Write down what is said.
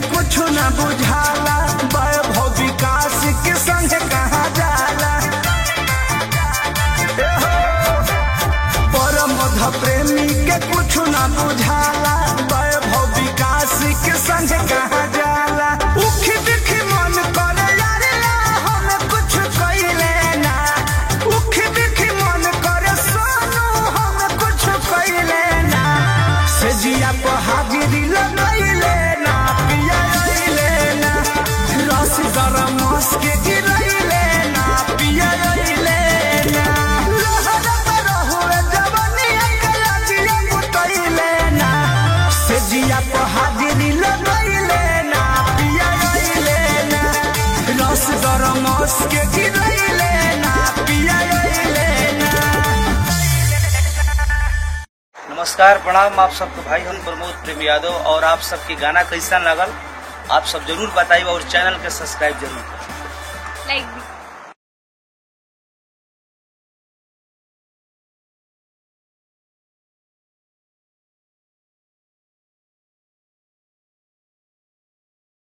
कुछ न बुझाला वैभव विकास के संग कहा जाला ए हो, परम मध प्रेमी के कुछ न बुझाला वैभव विकास के संग कहा जाला उखी दिखी मन करे यार ला हम कुछ कइले ना उखी दिखी मन करे सोनू हम कुछ कइले ना से जिया को हाजिरी लगइले ना पिया अइले ना रस गरम मस के गिरइले ना पिया अइले ना लहरत रहुए जवनिया के लगिया मुतइले ना से जिया को हाजिरी लगइले ना पिया अइले ना रस गरम मस के गिरइले ना पिया अइले ना नमस्कार प्रणाम आप सबको भाई हम प्रमोद प्रेम यादव और आप सबके गाना कैसा लगल आप सब जरूर बताइए और चैनल के सब्सक्राइब जरूर करें लाइक भी